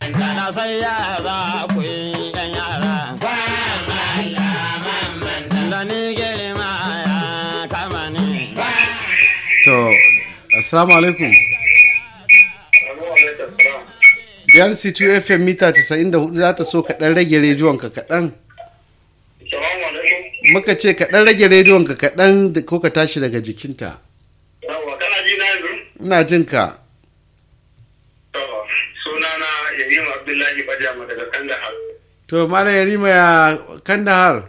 Na san ya za ku yi yan yara. Da ni girma ya kama ni. To, assalamu alaikum. Biyar C2 FM mita 94 za ta so kaɗan rage rediyonka kaɗan. Salamu alaikum. Muka ce kaɗan rage rediyonka kaɗan da- ko ka tashi daga jikinta. Yawwa kana ji na yanzu? Ina jin ka. To, sunana Yayin Abdullahi Bajama daga Kandahar. To, Malam Yarima ya Kandahar.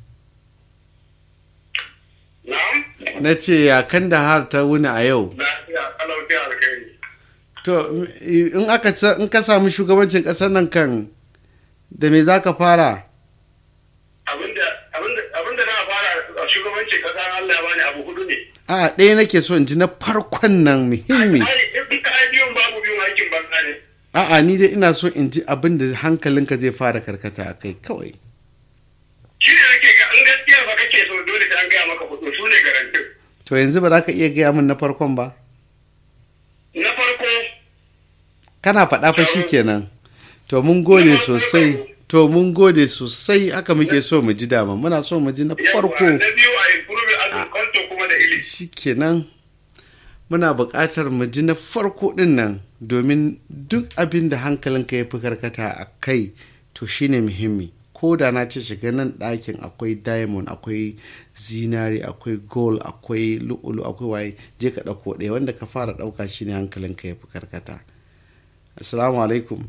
Na'am? Na ce ya Kandahar ta wuni a yau. Lafiya, kalauti alkhairi. To, in aka sa- in ka samu shugabancin ƙasar nan kan da me za ka fara? Abinda abinda abinda na fara a shugabancin kasa Allah ya bani abu hudu ne. A ɗaya nake so in ji na farkon nan muhimmi. Ai, in ka ai biyun babu biyun aikin banza ne. A'a ni dai ina so in ji abin da hankalinka zai fara karkata a kai kawai. Shi ne nake ga in gaskiya fa kake so dole sai an gaya maka hudu su ne garantin. To yanzu ba za ka iya gaya min na farkon ba? Na farko Kana faɗa fa shi kenan. To mun gode sosai. To mun gode sosai haka muke so mu ji dama. Muna so mu ji na yawwa, farko. na biyu a improve agriculture kuma da ilimi. Shi kenan. Muna buƙatar mu ji na farko ɗin nan domin duk abin da hankalinka ya fi karkata a kai to shine muhimmi. Ko da na ce shiga nan ɗakin akwai diamond akwai zinari akwai gold akwai lu'ulu akwai waye je ka ɗauko ɗaya wanda ka fara ɗauka shine hankalinka ya fi karkata. Assalamu alaikum.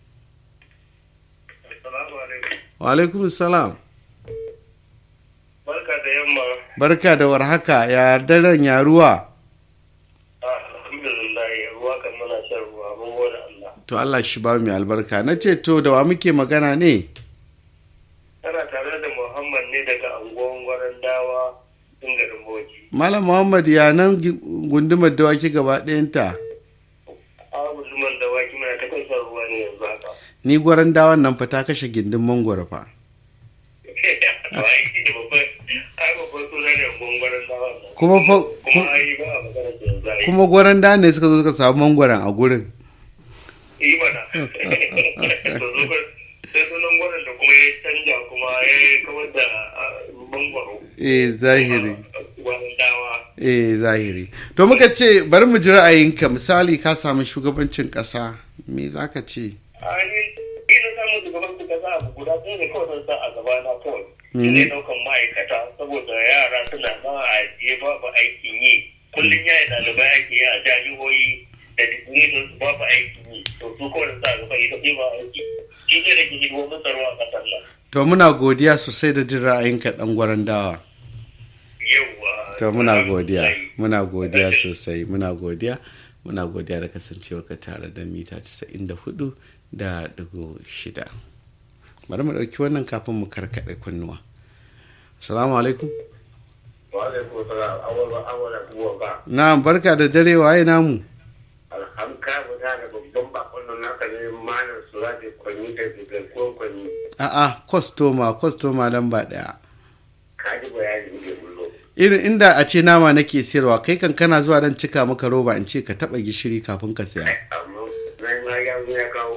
Assalamu alaikum. Wa alaikum salam. Barka da yamma. Barka da warhaka ya daren ya ruwa. Alhamdulillah ruwa kan muna shan ruwa mun gode Allah. To Allah shi ba mu albarka. Na ce to da wa muke magana ne? Tana tare da Muhammad ne daga anguwan gwaran dawa in garin Boji. Malam Muhammad ya nan gi- gundumar dawaki gaba ɗayanta. Abu zuman da waki muna ta kan shan ruwa ne yanzu haka. Ni gwaran dawan nan fa ta kashe gindin mangwaro fa. Ai shi da babban ai babban suna ne anguwan gwaran dawa nan. Kuma fa Kuma ai ba a magana da yanzu ai. kuma gwaran da ne suka zo suka samu mangwaron a gurin. Yi mana. To zo ka sai sunan gwaran da kuma ya canja kuma ya kawar da ah, mangwaro. Eh zahiri. Gwaran dawa. Eh zahiri. To muka ce bari mu ji ra'ayinka misali ka samu shugabancin ƙasa me za ka ce? ainihin ina samun shugaban su kasa abu guda ɗaya ne kawai zan sa a gaba na kawai shi Mene? ne ɗaukan ma'aikata saboda yara suna ma a ajiye babu aikin yi kullum ya yi ɗalibai ake yi a jami'o'i da digiri don su babu aikin yi to su kawai zan sa a gaba ita ɗaya ba aiki shi ne da ke hidimomin tsaro a ƙasar nan To muna godiya sosai da jin ra'ayinka ɗan gwaran dawa. yauwa To muna godiya, Alhamdulillah. muna godiya sosai, muna godiya, muna godiya da kasancewarka tare da mita 94 da digo shida. Bari mu ɗauki wannan kafin mu karkaɗe kunnuwa. Salamu alaikum. wa alaikum salam awala awala kuwa ba Na barka da dare waye namu. alhamka guda da babban bakon nan naka ne malam suraje kwanyi da garkuwan kwanyi A'a, kwastoma, kwastoma lamba ɗaya. kaji bayani ne bullo Irin inda a ce nama nake sayarwa, kai kan kana zuwa don cika maka roba in ce ka taɓa gishiri kafin ka saya. amma nan ma ya zo ya kawo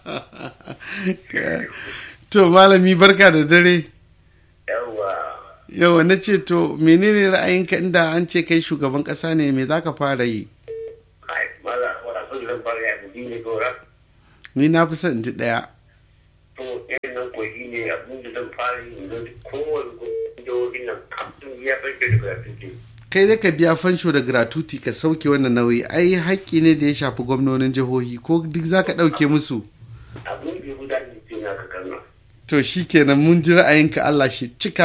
To malami barka da dare. yawa Yawa na ce to menene ra'ayinka inda an ce kai shugaban ƙasa ne me za ka fara yi? ai mala wala sun zan fara ya biyu ne gora Ni na fi son in ji ɗaya. to irin nan ko shi ne abin da zan fara yi don kowane jihohin nan kafin ya barke da gratuity Kai da ka biya fansho da gratuity ka sauke wannan nauyi ai haƙƙi ne da ya shafi gwamnonin jihohi ko duk za ka ɗauke musu. abin da ya gudanar da ke na ka kalma To shi kenan mun ji ra'ayinka Allah shi cika